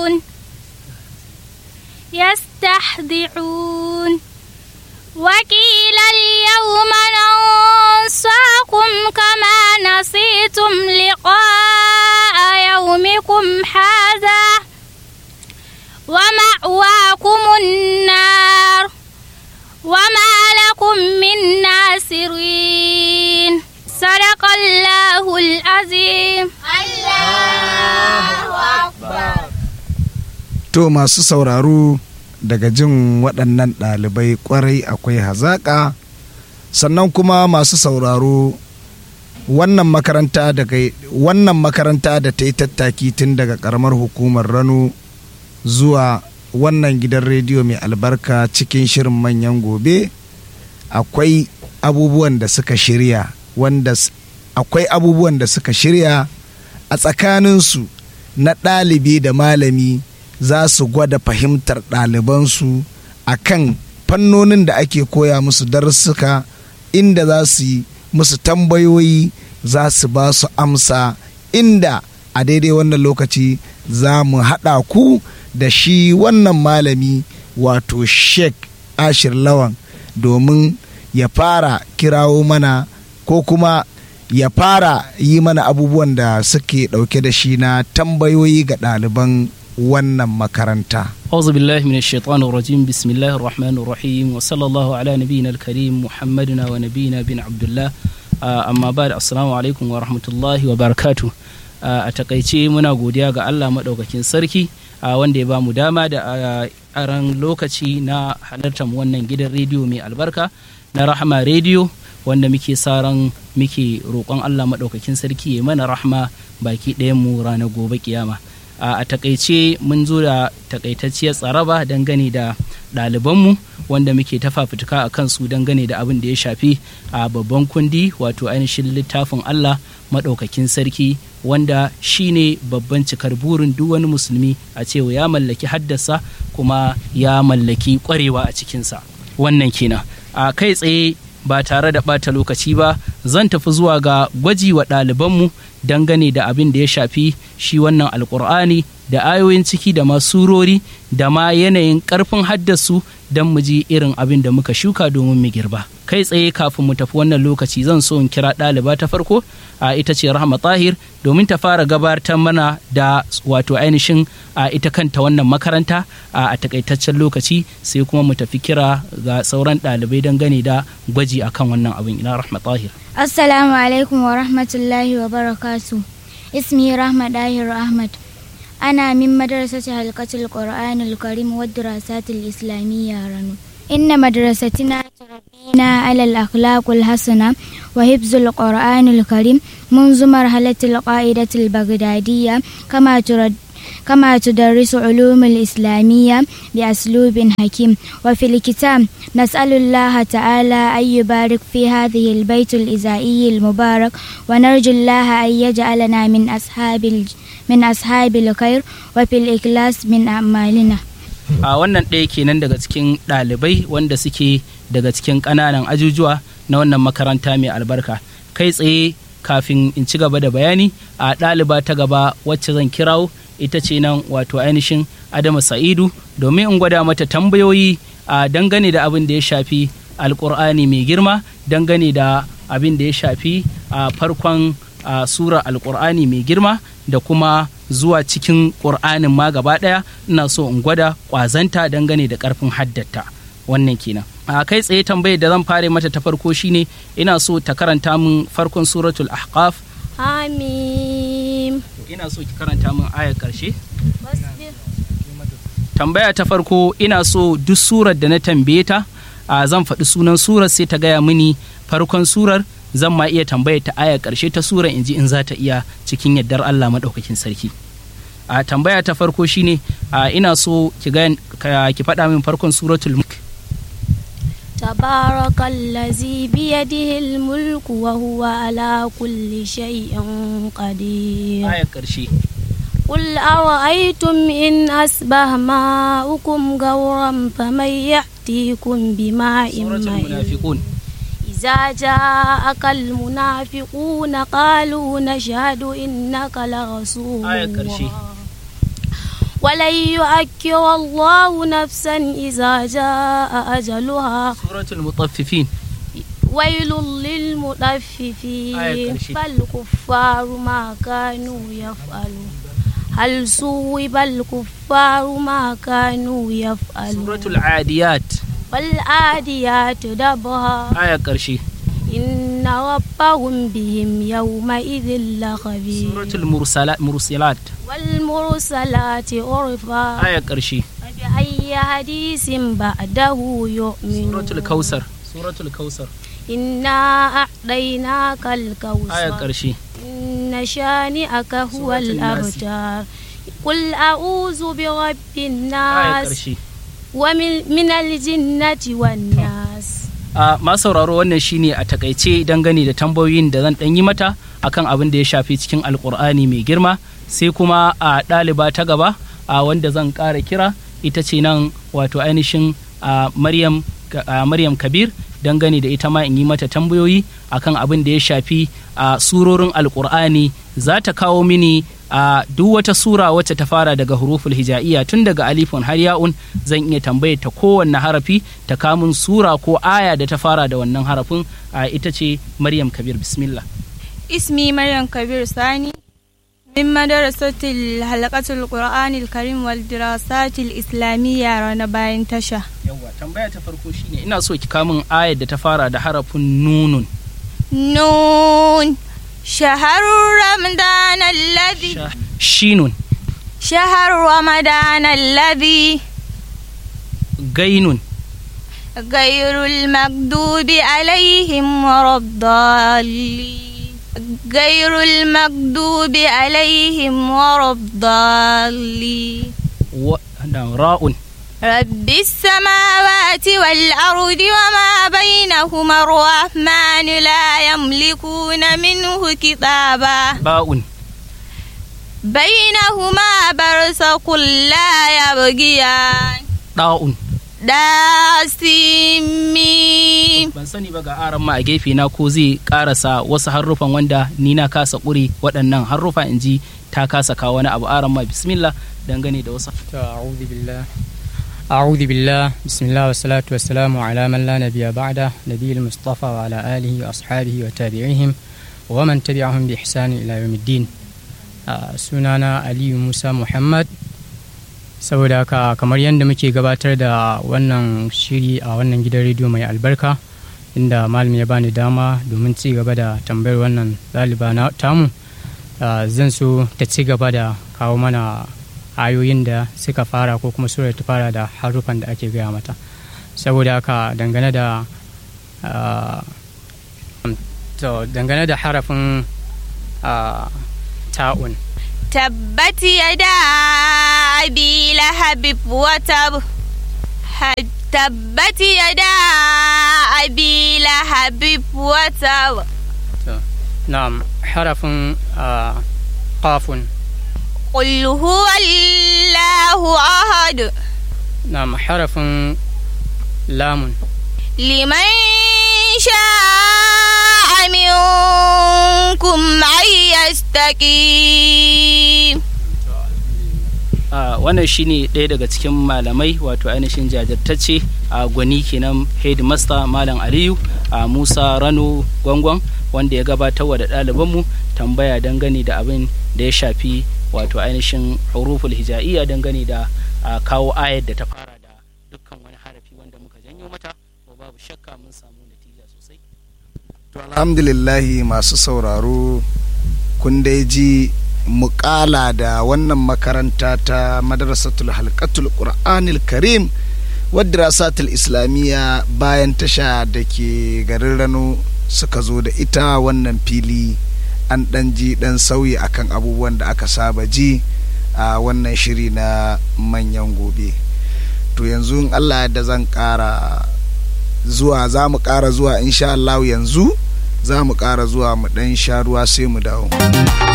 يستهزئون يستهزئون وقيل اليوم ننساكم كما نسيتم لقاء يومكم هذا ومأواكم النار وما لكم من ناصرين صدق الله العظيم To masu sauraro daga jin waɗannan ɗalibai ƙwarai akwai hazaƙa sannan kuma masu sauraro wannan makaranta daga wannan makaranta da ta yi tattaki tun daga ƙaramar hukumar Rano zuwa wannan gidan rediyo mai albarka cikin shirin manyan gobe akwai abubuwan da suka shirya wanda s- akwai abubuwan da suka shirya a tsakaninsu na ɗalibi da malami za su gwada fahimtar ɗalibansu a kan fannonin da ake koya musu darussuka inda za su yi musu tambayoyi za su ba su amsa inda a daidai wannan lokaci za mu haɗa ku da shi wannan malami wato sheik ashir lawan domin ya fara kirawo mana ko kuma ya fara yi mana abubuwan da suke ɗauke da shi na tambayoyi ga ɗaliban wannan makaranta. أعوذ بالله من الشيطان الرجيم بسم الله الرحمن الرحيم وصلى الله على نبينا الكريم محمدنا ونبينا بن عبد الله آه، أما بعد السلام عليكم ورحمة الله وبركاته آه، a takaice muna godiya ga Allah maɗaukakin sarki a wanda ya ba mu dama da a aran lokaci na halartar wannan gidan rediyo mai albarka na rahama rediyo wanda muke sa ran muke roƙon Allah maɗaukakin sarki ya mana rahma baki ɗayan mu ranar gobe kiyama a a takaice mun zo da takaitacciyar tsaraba dangane da ɗalibanmu wanda muke ta fafutuka a kansu dangane da abin da ya shafi a babban kundi wato ainihin littafin Allah maɗaukakin sarki wanda shine babban cikar burin duk wani musulmi a cewa ya mallaki haddasa kuma ya mallaki ƙwarewa a cikinsa wannan kenan a kai tsaye ba tare da ɓata lokaci ba zan tafi zuwa ga gwaji wa ɗalibanmu dangane da abin da ya shafi shi wannan alkur'ani da ayoyin ciki da masurori da ma yanayin ƙarfin haddasu don mu ji irin abin da muka shuka domin mu girba kai tsaye kafin mu tafi wannan lokaci zan so in kira ɗaliba ta farko a ita ce rahma tahir domin ta fara gabatar mana da wato ainihin a ita kanta wannan makaranta a a takaitaccen lokaci sai kuma mu tafi kira ga sauran ɗalibai dangane da gwaji akan wannan abin ina rahma tahir السلام عليكم ورحمة الله وبركاته اسمي رحمة داهر أحمد أنا من مدرسة حلقة القرآن الكريم والدراسات الإسلامية رنو إن مدرستنا تربينا على الأخلاق الحسنة وحفظ القرآن الكريم منذ مرحلة القاعدة البغدادية كما ترد كما تدرس علوم الإسلامية بأسلوب حكيم وفي الكتاب نسأل الله تعالى أن يبارك في هذه البيت الإزائي المبارك ونرجو الله أن يجعلنا من أصحاب الج... من أصحاب الخير وفي الإخلاص من أعمالنا a wannan ɗaya kenan daga cikin ɗalibai wanda suke daga cikin ƙananan ajujuwa na wannan makaranta mai albarka kai tsaye kafin in ci gaba da bayani a ɗaliba ta gaba wacce zan kirawo ita ce nan wato ainihin adama sa'idu domin in gwada mata tambayoyi a dangane da abin da ya shafi alkur'ani mai girma dangane da abin da ya shafi a farkon a sura alkur'ani mai girma da kuma zuwa cikin ƙur'anin ma gaba ɗaya ina so in gwada ƙwazanta dangane da ƙarfin haddata wannan kenan a kai tsaye tambayar da zan fara mata ta farko shine ina so ta karanta min farkon suratul ahqaf Hamim. ina so ki karanta min ayar ƙarshe tambaya ta farko ina so duk surar da na tambaye ta a zan faɗi sunan surar sai ta gaya mini farkon surar zan ma iya tambaya ta aya ƙarshe ta surar in ji in za ta iya cikin yardar Allah maɗaukakin sarki a tambaya ta farko shine a ina so ki ga ki faɗa min farkon suratul mulk تبارك الذي بيده الملك وهو على كل شيء قدير aya ƙarshe قل أرأيتم إن أصبح ماؤكم غورا فمن يأتيكم بماء suratul معين munafiqun إذا جاءك المنافقون قالوا نشهد إنك لرسول آية كرشي. الله ولن يؤكر الله نفسا إذا جاء أجلها سورة المطففين ويل آية للمطففين كرشي. فالكفار ما كانوا يفعلون هل صوب الكفار ما كانوا يفعلون سورة العاديات والعاديات دبها آية قرشي إن ربهم بهم يومئذ لخبير سورة المرسلات مرسلات والمرسلات عرفا آية قرشي فبأي حديث بعده يؤمنون سورة الكوثر سورة الكوثر إنا أعطيناك الكوثر آية قرشي إن شانئك هو سورة الناس. الأبتر قل أعوذ برب آية الناس قرشي ومن من الجنة والناس a ma sauraro wannan shine a takaice dangane da tambayoyin da zan dan yi mata akan abin da ya shafi cikin alkur'ani mai girma sai kuma a ɗaliba ta gaba a wanda zan ƙara kira ita ce nan wato ainihin a maryam a maryam kabir dangane da ita ma in yi mata tambayoyi akan abin da ya shafi a surorin alkur'ani za ta kawo mini a duk wata sura wacce ta fara daga huruful hija'iyya tun daga alifun har ya'un zan iya tambayar ta kowanne harafi ta kamun sura ko aya da ta fara da wannan harafin a ita ce maryam kabir bismillah اسمي مريم كبير ثاني من مدرسة الحلقة القرآن الكريم والدراسات الإسلامية رانا باين تشا yawwa tambaya ta farko shine ina so ki kamun ayar da ta fara da harafin nunun نون شهر رمضان الذي Sha- shinun شهر رمضان الذي gainun غير المكذوب عليهم ولا الضالين غير المكذوب عليهم ولا الضالين wa- da ra'un رب السماوات والأرض وما بينهما الرحمن لا يملكون منه كتابا ba'un بينهما برزق لا يبغيان ɗa'un داسمين ban sani ba ga aran ma a gefe na ko zai karasa wasu harufan wanda ni na kasa ƙure waɗannan harufa in ji ta kasa kawo wani abu aran ma bismillah dangane da wasu To, أعوذ بالله أعوذ بالله بسم الله والصلاة والسلام على من لا نبي بعده نبي المصطفى وعلى آله وأصحابه وتابعيهم ومن تبعهم بإحسان إلى يوم الدين آه، سنانا علي موسى محمد saboda haka kamar yadda muke gabatar da wannan shiri a wannan gidan rediyo mai albarka inda malam ya bani dama domin ci gaba da tambayar wannan ɗaliba na tamu ah, zan so ta ci gaba da kawo mana ayoyin da suka fara ko kuma surar ta fara da harufan da ake gaya mata saboda haka dangane da ah, to dangane da harafin ah, ta'un تبت يدا أبي لهب وتب ه- تبت يدا أبي لهب وتب na'am harafin ah, qafun قل هو الله أحد na'am harafin lamun لمن شاء منكم أن يستقيم a wannan shine ɗaya daga cikin malamai wato ainihin jajirtacce a gwani kenan headmaster malam aliyu a musa rano gwangwan wanda ya gabatar wa da ɗalibanmu tambaya dangane da abin da ya shafi wato ainihin huruful hija'iyya dangane da a, kawo ayar da ta fara da dukkan wani harafi wanda muka janyo mata ko babu shakka mun samu natija sosai To alhamdulillahi masu sauraro kun dai ji mukala da wannan makaranta ta madrasatul halkatul qur'anil karim wadda rasatul islamiyya bayan tasha da ke garin rano suka zo da ita wannan fili an ɗan ji ɗan sauyi akan abubuwan da aka saba ji a wannan shiri na manyan gobe to yanzu in allah da zan ƙara zuwa za mu ƙara zuwa insha Allah yanzu za mu ƙara zuwa mu ɗan sha ruwa sai mu dawo.